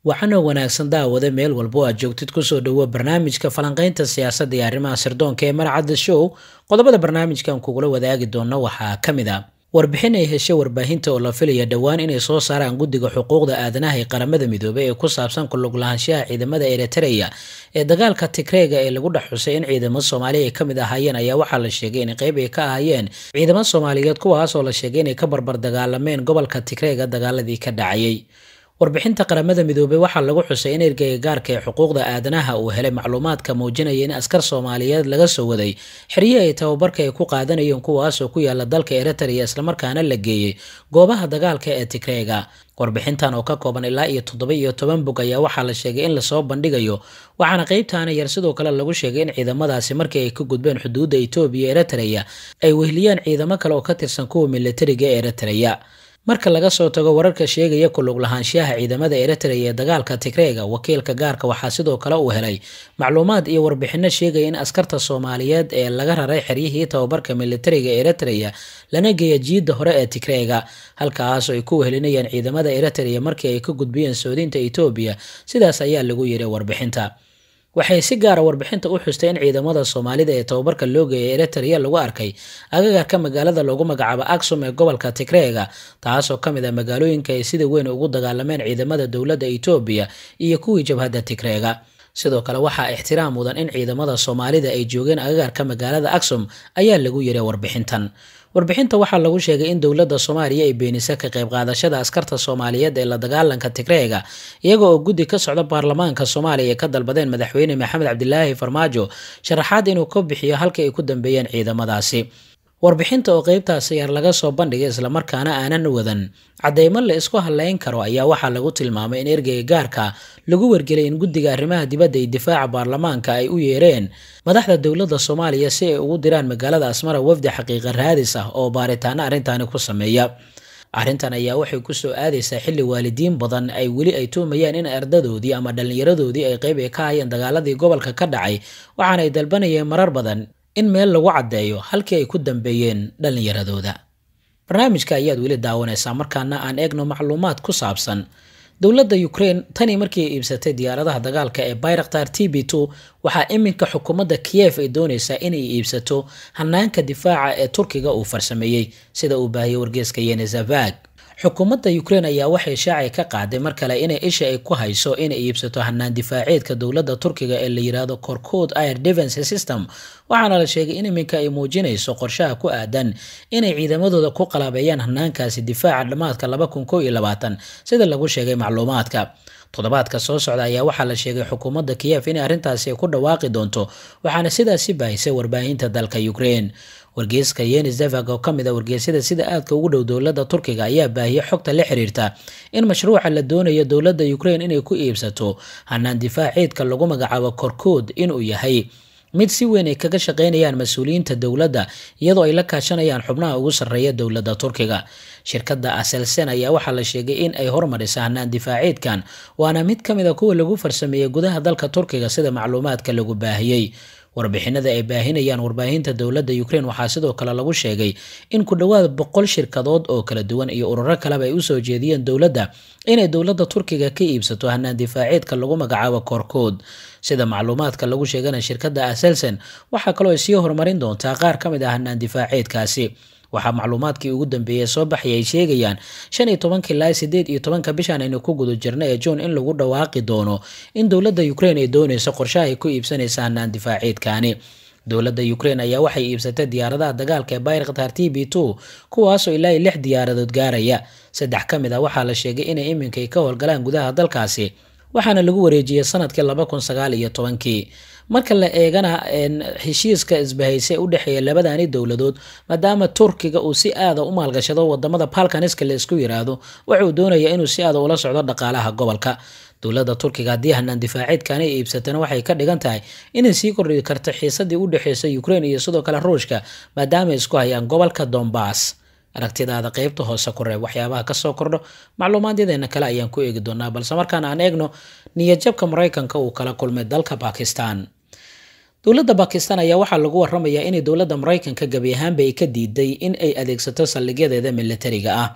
waxaana wanaagsan daawada meel walbo aad joogtid kusoo dhowo barnaamijka falanqaynta siyaasadda iyo arrimaha sirdoonka ee marcadda show qodobada barnaamijkan kugula wadaagi doona waxaa ka mid a warbixin ay heshay warbaahinta oo la filaya dhowaan inay soo saaraan guddiga xuquuqda aadanaha ee qaramada midoobey ee ku saabsan kulug lahaanshaha ciidamada eritreya ee dagaalka tigreega ee lagu dhex xusay in ciidamo soomaaliya ay ka mid ahaayeen ayaa waxaa la sheegay in qayb ay ka ahaayeen ciidamo soomaaliyeed kuwaas oo la sheegay inay ka barbar dagaalameen gobolka tigreega dagaaladii ka dhacayay warbixinta qaramada midoobey waxaa lagu xusay in ergeyga gaarka ee xuquuqda aadanaha uu helay macluumaadka muujinaya in askar soomaaliyeed laga soo waday xeryihi ay tababarka ay ku qaadanayeen kuwaasoo ku yaala dalka eritrea islamarkaana la geeyey goobaha dagaalka ee tigreega warbixintan oo ka kooban ilaa iyo toddoba iyo toban bog ayaa waxaa la sheegay in lasoo bandhigayo waxaana qeybtaana yar sidoo kale lagu sheegay in ciidamadaasi markii ay ka gudbeen xuduudda etoobiya eritrea ay wehliyeen ciidamo kale oo ka tirsan kuwa militariga ee eritrea marka laga soo tago wararka sheegaya kulug lahaanshiyaha ciidamada eritrea ee dagaalka tigreega wakiilka gaarka waxaa sidoo kale uu helay macluumaad iyo warbixino sheegaya in askarta soomaaliyeed ee laga raray xeryihii tababarka militariga eritrea lana geeya jiidda hore ee tigreega halkaas ay ku wehelinayaan ciidamada eritrea markii ay ka gudbiyeen soodinta etoobiya sidaas ayaa lagu yiri warbixinta waxay si gaara warbixinta u xustay in ciidamada soomaalida ee tababarka loo geeyay eritrea lagu arkay agagarka magaalada loogu magacaabo aksum ee gobolka tigreega taasoo ka mid ah magaalooyinka ay sida weyn ugu dagaalameen ciidamada dowladda etoobiya iyo kuwii jabhadda tigreega sidoo kale waxaa ixtiraam mudan in ciidamada soomaalida ay joogeen agagarka magaalada aksum ayaa lagu yiray warbixintan warbixinta waxaa lagu sheegay in dowladda soomaaliya ay beenisa ka qayb qaadashada askarta soomaaliyeed ee la dagaalanka tigreega iyaga oo guddi ka socda baarlamaanka soomaaliya ay ka dalbadeen madaxweyne maxamed cabdilaahi farmaajo sharaxaad inuu ka bixiyo halka ay ku dambeeyeen ciidamadaasi warbixinta oo qeybtaasi yar laga soo bandhigay islamarkaana aanan wadan cadeymo la isku haleyn karo ayaa waxaa lagu tilmaamay in ergeyga gaarka lagu wargelay in guddiga arrimaha dibadda iyo difaaca baarlamaanka ay u yeereen madaxda dowladda soomaaliya si ay ugu diraan magaalada asmara wafdi xaqiiqa raadis ah oo baaritaano arrintaani ku sameeya arrintan ayaa waxay kusoo aadaysaa xilli waalidiin badan ay weli ay tuumayaan in ardadoodii ama dhallinyaradoodii ay qeyb ay ka hayeen dagaaladii gobolka ka dhacay waxaana ay dalbanayeen marar badan in meel lagu caddeeyo halkii ay ku dambeeyeen dhallinyaradooda barnaamijka ayaad weli daawanaysaa markaana aan eegno macluumaad ku saabsan dowladda ukraine tanii markii ay iibsatay diyaaradaha dagaalka ee bayraktar t b two waxaa iminka xukuumadda kiyef ay doonaysaa inay iibsato hanaanka difaaca ee turkiga uu farsameeyey sida uu baahiyey wargeeska yenezavag xukuumadda ukraine ayaa waxay shaacay ka qaaday mar kale inay isha ay ku hayso inay iibsato hanaan difaaceedka dowladda turkiga ee la yiraahdo korkood air defense system waxaana la sheegay in iminka ay muujinayso qorshaha ku aadan inay ciidamadooda ku qalabeeyaan hanaankaasi difaaca dhammaadka laba kun koo iyo labaatan sida lagu sheegay macluumaadka toddobaadka soo socda ayaa waxaa la sheegay xukuumadda kiyef inay arrintaasi ku dhawaaqi doonto waxaana sidaasi baahisay warbaahinta dalka ukraine wargeyska yenizevag oo ka mid a wargeysyada sida aadka ugu dhow dowladda turkiga ayaa baahiyay xogta la xiriirta in mashruuca la doonayo dowladda ukraine inay ku iibsato hanaan difaaceedka lagu magacaabo korkood inuu yahay mid si weyn ay kaga shaqaynayaan mas-uuliyiinta dowladda iyadoo ay la kaashanayaan xubnaha ugu sarreeya dowladda turkiga shirkadda aselsen ayaa waxaa la sheegay in ay hormarisa hanaan difaaceedkan waana mid ka mid a kuwa lagu farsameeyey gudaha dalka turkiga sida macluumaadka lagu baahiyey warbixinada ay baahinayaan warbaahinta dowladda ukraine waxaa sidoo kale lagu sheegay in ku dhowaad boqol shirkadood oo kala duwan iyo ururo kaleba ay usoo jeediyeen dowladda inay dowladda turkiga ka iibsato hanaan difaaceedka lagu magacaabo koorkood sida macluumaadka lagu sheegana shirkadda aselsen waxaa kaloo ay sii horumarin doontaa qaar ka mid ah hanaan difaaceedkaasi waxaa macluumaadkii ugu dambeeyey soo baxay ay sheegayaan shan iyo tobanka ilaa sideed iyo tobanka bishan aynu ku guda jirna ee juun in lagu dhawaaqi doono in dowladda ukraine ay doonayso qorshaha ay ku iibsanaysa hanaan difaaceedkaani dowladda ukraine ayaa waxay iibsatay diyaaradaha dagaalka ee bayraktar t b two kuwaasoo ilaa lix diyaaradood gaaraya saddex ka mid ah waxaa la sheegay inay iminkay ka howlgalaan gudaha dalkaasi waxaana lagu wareejiyey sanadkii laba kun sagaal iyo tobankii marka la eegana heshiiska isbahaysay u dhexeeya labadani dowladood maadaama turkiga uu si aada u maalgashado wadamada balkaniska la isku yiraahdo wuxuu doonaya inuu si aada ula socdo dhaqaalaha gobolka dowladda turkiga haddii hanaan difaaceedkani ay iibsatana waxay ka dhigan tahay inay sii kordhi karto xiisadii u dhexeysay ukraine iyo sidoo kale ruushka maadaama ay isku hayaan gobolka dombas aragtidaada qeybta hoose ku reeb waxyaabaha kasoo kordho macluumaadyadeenna kale ayaan ku eegi doonaa balse markaan aan eegno niyadjabka maraykanka uu kala kulmay dalka bakistan dowladda bakistan ayaa waxaa lagu waramayaa inay dowladda maraykanka gebi ahaanba ay ka diiday in ay adeegsato saldhigyadeeda militariga ah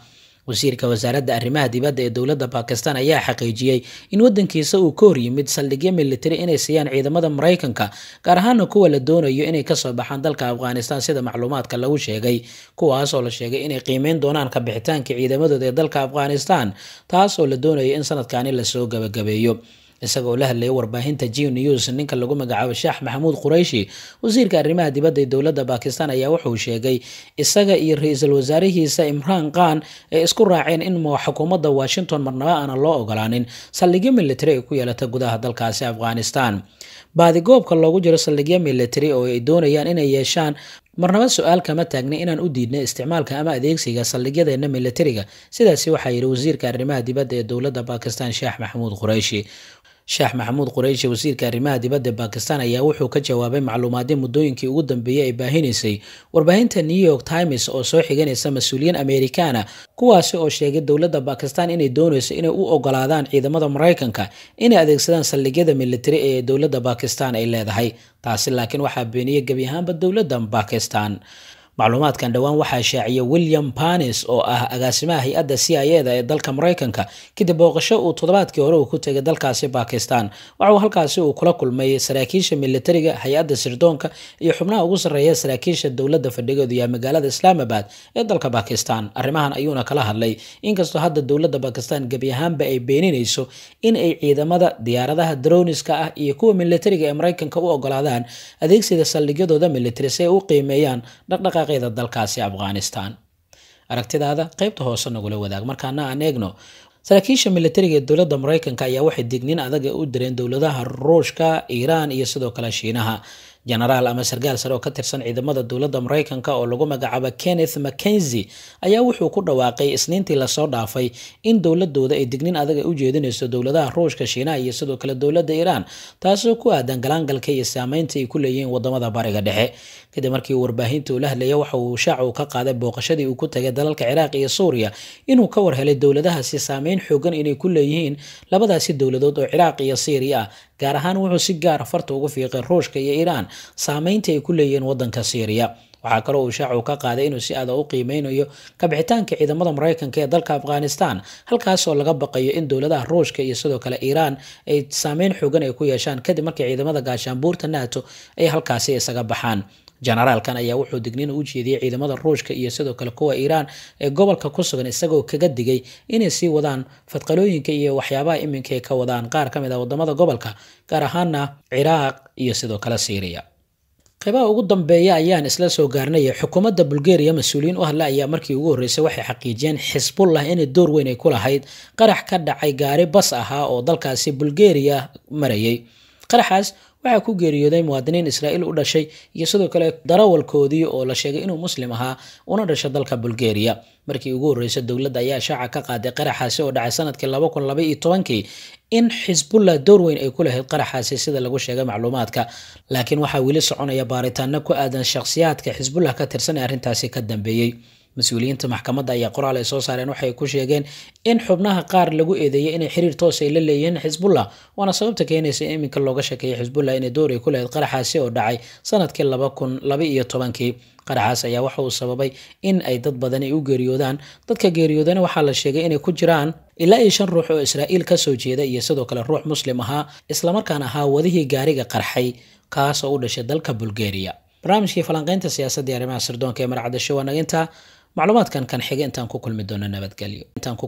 wasiirka wasaaradda arrimaha dibadda ee dowladda bakistan ayaa xaqiijiyey in waddankiisa uu ka hor yimid saldhigyo militari inay siiyaan ciidamada maraykanka gaar ahaana kuwa la doonayo inay kasoo baxaan dalka afghanistan sida macluumaadka lagu sheegay kuwaas oo la sheegay inay qiimeyn doonaan ka bixitaanka ciidamadooda ee dalka afghanistan taas oo la doonayo in sanadkani lasoo gabagabeeyo isagoo la hadlayay warbaahinta g news ninka lagu magacaabo sheekh maxamuud qurayshi wasiirka arrimaha dibadda ee dowladda bakistan ayaa wuxuu sheegay isaga iyo ra-iisul wasaarihiisa imraan khan ay isku raaceen in xukuumadda washington marnaba aanan loo ogolaanin saldhigyo militari ay ku yeelata gudaha dalkaasi afghanistan baadigoobka loogu jiro saldhigyo militari oo ay doonayaan inay yeeshaan marnaba su-aal kama taagnay inaan u diidnay isticmaalka ama adeegsiga saldhigyadeena militariga sidaasi waxaa yidhi wasiirka arrimaha dibadda ee dowladda bakistan sheekh maxamuud qurayshi sheekh maxamuud qurayshi wasiirka arrimaha dibadda bakistan ayaa wuxuu ka jawaabay macluumaadyo muddooyinkii ugu dambeeyey ay baahinaysay warbaahinta new york times oo soo xiganaysa mas-uuliyiin amerikaana kuwaasi oo sheegay dowladda bakistan inay doonayso inay u ogolaadaan ciidamada maraykanka inay adeegsadaan saldhigyada militari ee dowladda bakistan ay leedahay taasi laakiin waxaa beeniyey gebi ahaanba dowladda bakistan macluumaadkan dhowaan waxaa shaaciyay william panis oo ah agaasimaha hay-adda c i eda ee dalka maraykanka kadib booqasho uu toddobaadkii hore uu ku tegay dalkaasi bakistan waxauu halkaasi uu kula kulmay saraakiisha militariga hay-adda sirdoonka iyo xubnaha ugu sarreeya saraakiisha dowladda fadhigeedu yahay magaalada islaamabad ee dalka bakistan arrimahan ayuuna kala hadlay inkastoo hadda dowladda bakistan gebi ahaanba ay beeninayso in ay ciidamada diyaaradaha droniska ah iyo kuwa militariga ee maraykanka u ogolaadaan adeegsiga saldhigyadooda militari si ay u qiimeeyaan dhaqdhaqaaq dalkaasi afghanistan aragtidaada qaybta hoose nagula wadaag markaana aan eegno saraakiisha militariga ee dowladda maraykanka ayaa waxay digniin adaga u direen dowladaha ruushka iiraan iyo sidoo kale shiinaha genaraal ama sarkaal sare oo ka tirsan ciidamada dowladda maraykanka oo lagu magacaabo kenneth mackenzie ayaa wuxuu ku dhawaaqay isniintii lasoo dhaafay in dowladooda ay digniin adag u jeedinayso dowladaha ruushka shiinaha iyo sidoo kale dowladda iiraan taasoo ku aadan galaangalka iyo saameynta ay ku leeyihiin wadamada bariga dhexe kadib markii warbaahinta uu la hadlaya waxa uu shaac uu ka qaaday booqashadii uu ku tagay dalalka ciraaq iyo suuriya inuu ka warhelay dowladahaasi saameyn xoogan inay ku leeyihiin labadaasi dowladood oo ciraaq iyo syriya ah gaar ahaan wuxuu si gaara farta ugu fiiqay ruushka iyo iiraan saameynta ay ku leeyihiin wadanka syriya waxaa kaloo uu shaacu ka qaaday inuu si aada u qiimeynayo kabixitaanka ciidamada maraykanka ee dalka afghanistan halkaasoo laga baqayo in dowladaha ruushka iyo sidoo kale iiraan ay saameyn xoogan ay ku yeeshaan kadib markii ciidamada gaashaanbuurta nato ay halkaasi isaga baxaan generaalkan ayaa wuxuu digniin u jeediyey ciidamada ruushka iyo sidoo kale kuwa iiraan ee gobolka ku sugan isagoo kaga digay inay sii wadaan fadqalooyinka iyo waxyaabaha iminka ay ka wadaan qaar ka mid ah wadamada gobolka gaar ahaana ciraaq iyo sidoo kale syriya qeybaha ugu dambeeya ayaan isla soo gaarnay xukuumadda bulgaria mas-uuliyiin u hadla ayaa markii ugu horreysay waxay xaqiijiyeen xisbullah inay door weyn ay ku lahayd qarax ka dhacay gaari bas ahaa oo dalkaasi bulgaria marayay qaraxaas waxaa ku geeriyooday muwaadiniin israa'iil u dhashay iyo sidoo kale darawalkoodii oo la sheegay inuu muslim ahaa una dhashay dalka bulgaria markii ugu horreysay dowladda ayaa shaaca ka qaaday qaraxaasi oo dhacay sanadkii laba kun laba iyo tobankii in xisbullah door weyn ay ku lahayd qaraxaasi sida lagu sheegay macluumaadka laakiin waxaa weli soconaya baaritaano ku aadan shakhsiyaadka xisbullah ka tirsan ee arrintaasi ka dambeeyey mas-uuliyiinta maxkamadda ayaa qoraal ay soo saareen waxay ku sheegeen in xubnaha qaar lagu eedeeyay inay xiriir toos ay la leeyihiin xisbullah waana sababta keenaysa in iminka looga sheekeeyay xisbullah inay door ay ku lahayd qaraxaasi oo dhacay sanadkii laba kun laba iyo tobankii qaraxaas ayaa waxa uu sababay in ay dad badan ay u geeriyoodaan dadka geeriyoodana waxaa la sheegay inay ku jiraan ilaa iyo shan ruux oo israa'iil ka soo jeeda iyo sidoo kale ruux muslim ahaa islamarkaana ahaa wadihii gaariga qarxay kaasoo u dhashay dalka bulgaria barnaamijkii falanqaynta siyaasadda iyo arrimaha sirdoonka ee marcadasho waa naga intaa macluumaadkan kan xiga intaan ku kulmi doono nabadgelyo intaan ku